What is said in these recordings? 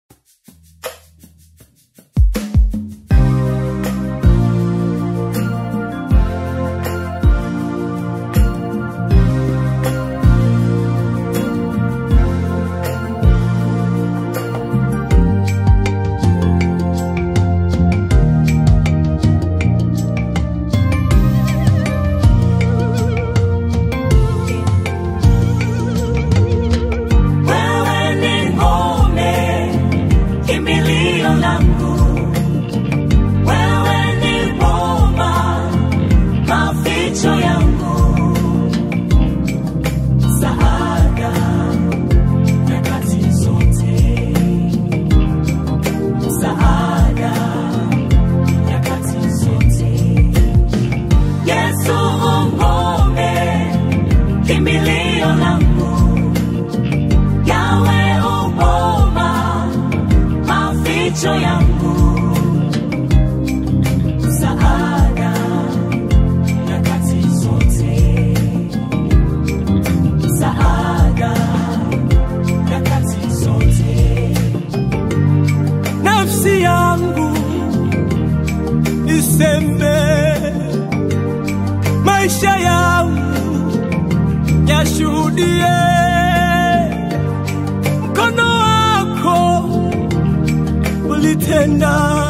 macho yangu msaada nyakati zote msaada nyakati zote nafsi yangu isembe maisha yangu yashuhudie mkono wako ulitenda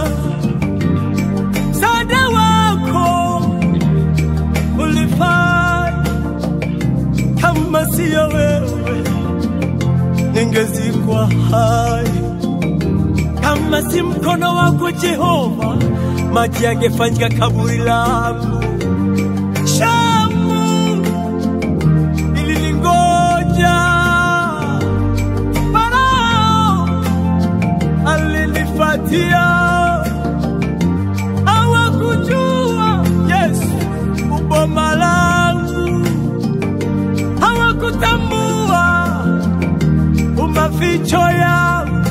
msaada wako ulifanya kama siyo wewe ningezikwa hai kama si mkono wako Jehova, maji yangefanyika kaburi langu. Shamu iliningoja, Farao alinifuatia, hawakujua Yesu uboma langu, hawakutambua umaficho yangu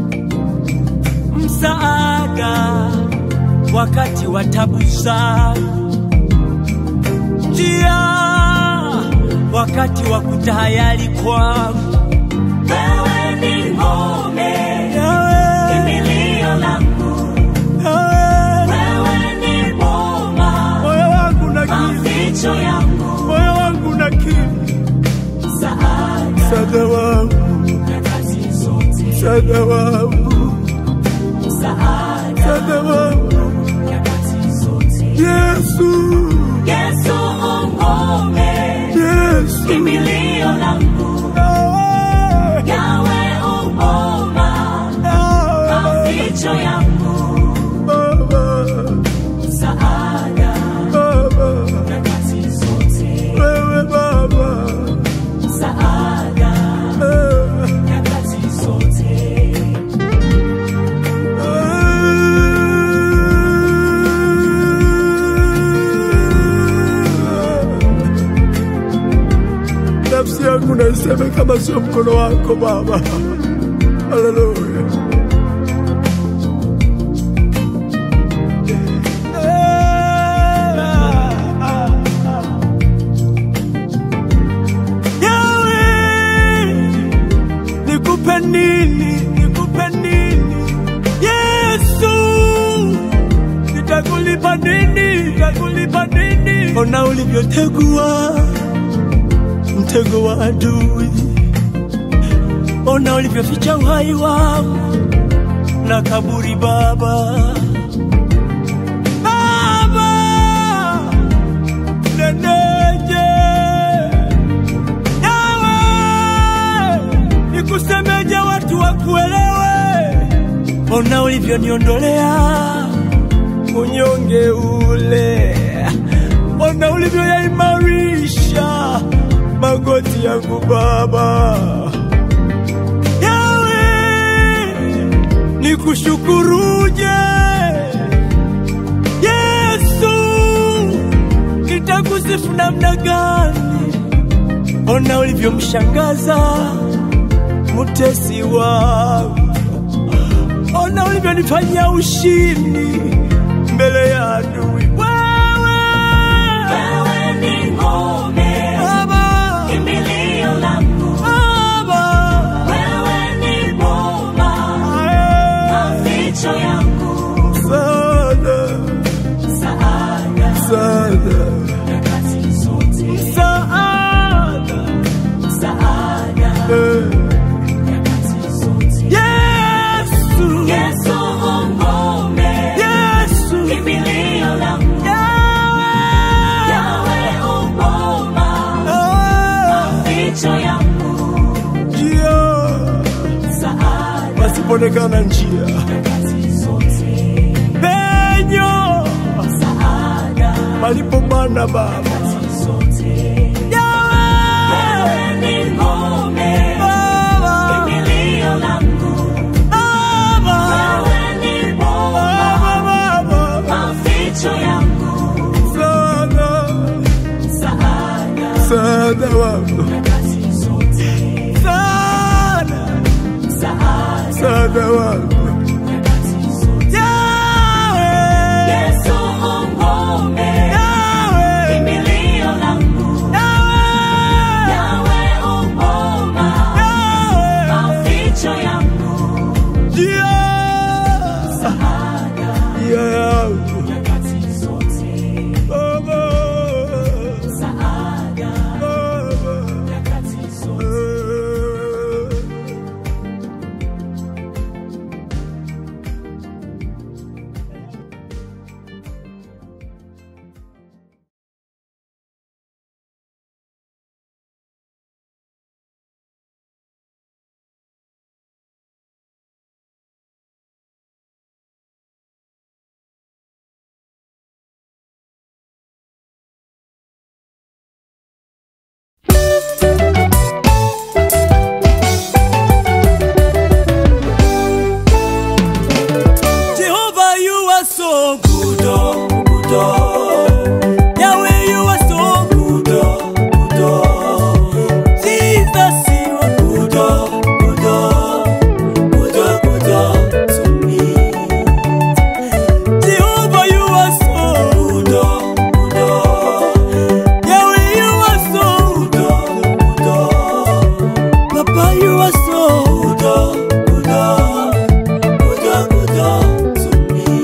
msaada wakati wa tabu zangu, njia wakati wa kutahayari kwangu. wewe ni ngome Yawe, kimbilio langu yawe, wewe ni boma moyo wangu na kiu, maficho yangu moyo wangu na kiu, msaada msaada wangu, nyakati zote msaada wangu, msaada msaada wangu, nyakati zote Yesu, Yesu ngome Yesu, kimbilio langu yawe, yawe uboma yawe, maficho yangu Baba, msaada Baba. nyakati zote wewe Baba, msaada eh, nyakati zote eh. Nafsi yangu naiseme kama sio mkono wako Baba. Haleluya. Yawe, nikupe nini, nikupe nini? Yesu, nitakulipa nini, nitakulipa nini? Ona ulivyotegua mtego wa adui, ona ulivyoficha uhai wangu na kaburi Baba. Baba, neneje Yawe, nikusemeje watu wakuelewe? Ona ulivyoniondolea unyonge ule, ona ulivyoyaimarisha magoti yangu Baba. Yawe, nikushukuruje Yesu, nitakusifu namna gani? Ona ulivyomshangaza mutesi wangu, ona ulivyonifanyia ushindi mbele ya adui. Wewe wewe ni ngome Baba, kimbilio langu Baba, wewe ni boma ae, panapoonekana njia, penyo palipo mana Baba. Yahweh, Baba, Baba, Baba, Baba, sana, sana wangu, sana, sana wangu. Yahweh, Yahweh, Yahweh, Yahweh, njia, njia yangu. Baba, Baba, eh. Jehovah, you are so good, oh, good, oh. Yahweh, you are so good, oh, good, oh. Jesus, you are good, oh, good, oh. Good, oh, good, oh, to me. Jehovah, you are so good, oh, good, oh. Yahweh, you are so good, oh, good, oh. Papa, you are so good, oh, good, oh. Good, oh, good, oh, to me.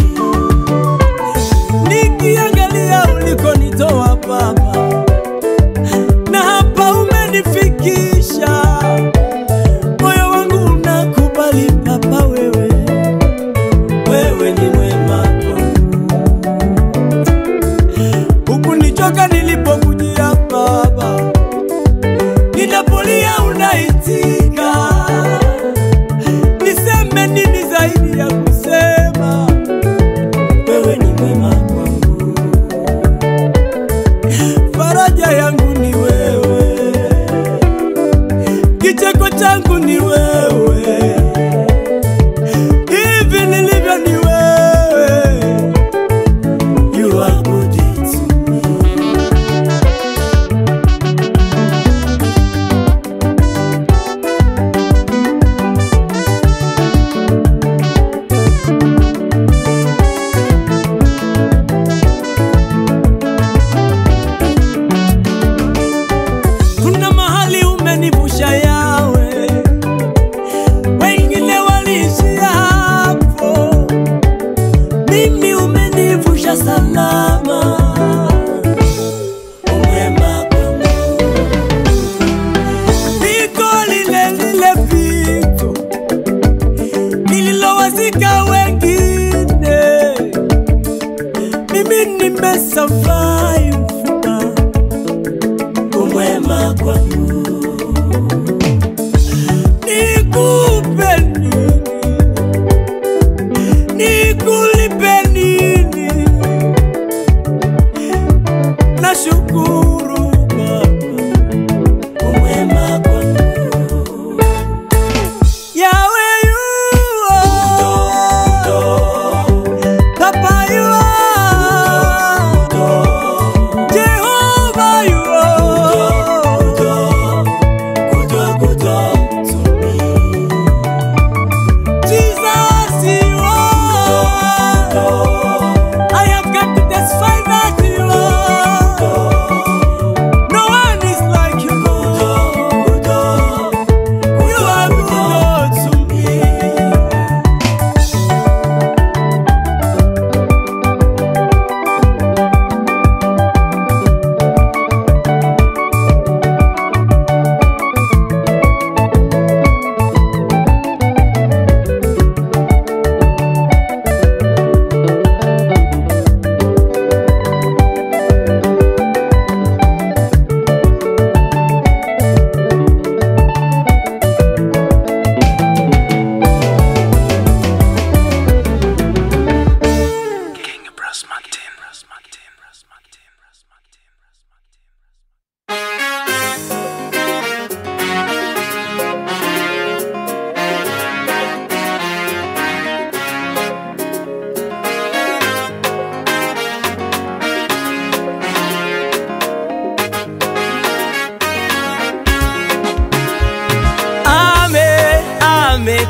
Nikiangalia ulikonitoa Baba, na hapa umenifikisha, moyo wangu unakubali Baba, wewe wewe ni mwema kwangu. Hukunichoka nilipokujia Baba, ninapolia unaitika. Niseme nini zaidi ya kusema wewe ni mwema kwangu? Faraja yangu ni wewe, kicheko changu ni wewe, hivi nilivyo ni wewe. You are good to me. kuna mahali umenivusha yawe, wengine waliishia hapo, mimi umenivusha salama. Umwema kwangu. Piko lile lile piko nililowazika wengine, mimi nimesurvive umwema kwangu. Nikupe nini? Nikulipe nini? Nashukuru Baba, umwema kwangu. Yahweh, you are. Papa, you are.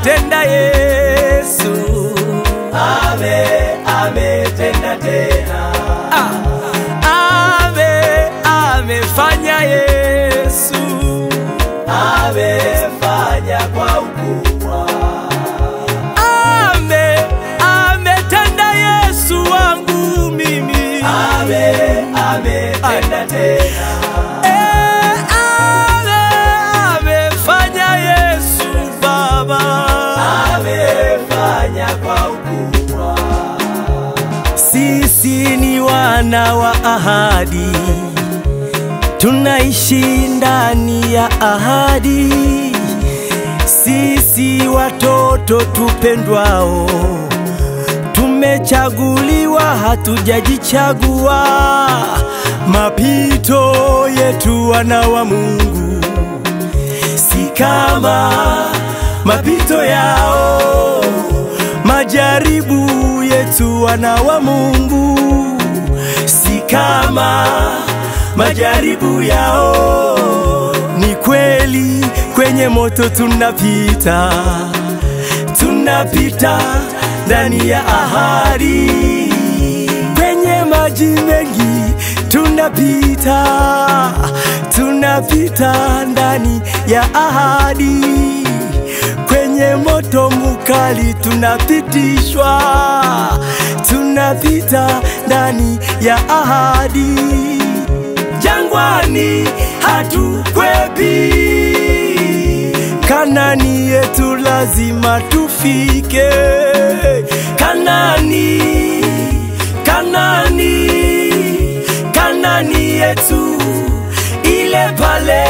ametenda Yesu, ame ametenda tena ah, ame amefanya Yesu, amefanya kwa ukubwa ame ametenda Yesu wangu mimi, ame ametenda tena Eh, ame amefanya Yesu Baba. amefanya kwa ukubwa Sisi ni wana wa ahadi, tunaishi ndani ya ahadi. Sisi watoto tupendwao, tumechaguliwa, hatujajichagua. Mapito yetu wana wa Mungu si kama mapito yao, majaribu yetu wana wa Mungu si kama majaribu yao. Ni kweli kwenye moto tunapita, tunapita ndani ya ahadi, kwenye maji mengi tunapita, tunapita ndani ya ahadi, kwenye moto mukali tunapitishwa, tunapita ndani ya ahadi, jangwani hatukwepi, Kanani yetu lazima tufike, Kanani, Kanani, Kanani yetu ile pale.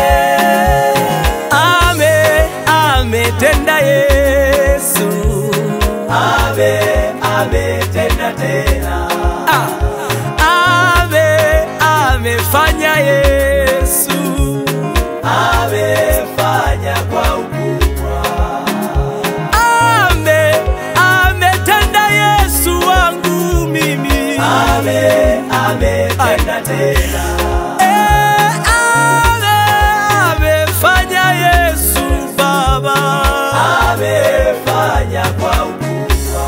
Ame, ametenda Yesu, ame ametenda tena ah, ame, amefanya Yesu. amefanya kwa ukubwa Ame, ametenda Yesu wangu mimi. ame ametenda tena Eh, ame, amefanya Yesu Baba. amefanya kwa ukubwa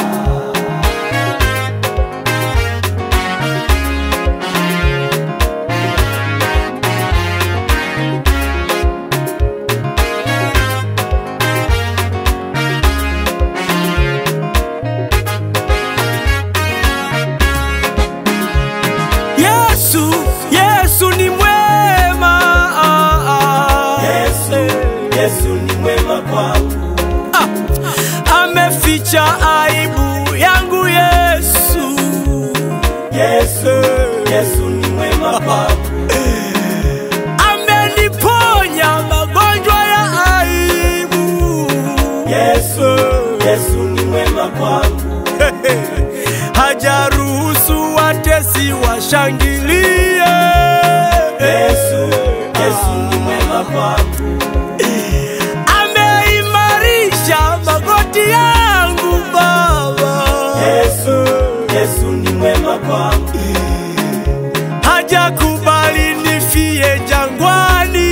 Yesu, Yesu ni mwema. Ah, ah. Yesu Yesu ni mwema kwangu Ah, ameficha aibu yangu Yesu. Yesu Yesu ni mwema kwangu Ameniponya magonjwa ya aibu. Yesu Yesu ni mwema kwangu hajaruhusu watesi washangilie. Yesu Yesu ni mwema kwangu ameimarisha magoti yangu Baba, Yesu Yesu ni mwema kwangu hajakubali nifie jangwani.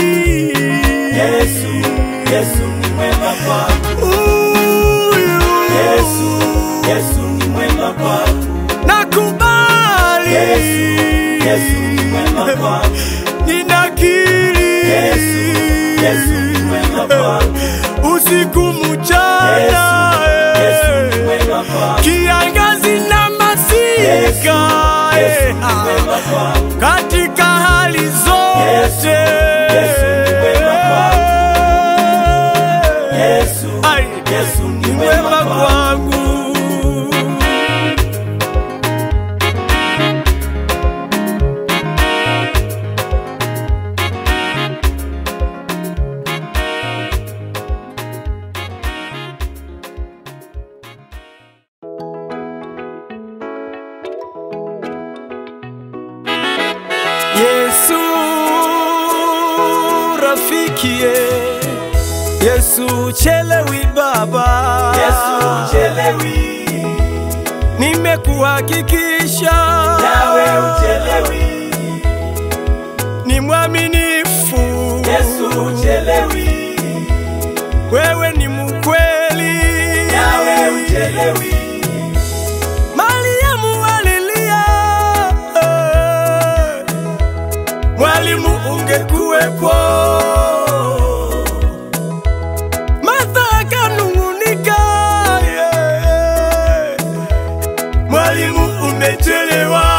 Yesu Yesu ni mwema kwangu Huyu Yesu Yesu ni mwema kwangu nakubali, Yesu Yesu ni mwema kwangu ninakiri Yesu Yesu ni mwema kwangu usiku mchana, Yesu Yesu ni mwema kwangu kiangazi na masika, Yesu ni mwema kwangu katika hali zote Yesu, Yesu ni mwema kwangu. Yesu Ai, Yesu ni ni mwema mwema kwangu kwangu. Yesu rafikie, Yesu chelewi baba, Yesu chelewi nimekuhakikisha nawe uchelewi ni mwaminifu Yesu uchelewi wewe ni mkweli sielewi. Mariamu alilia, eh, mwalimu ungekuwepo. Martha akanung'unika, yeah, mwalimu umechelewa.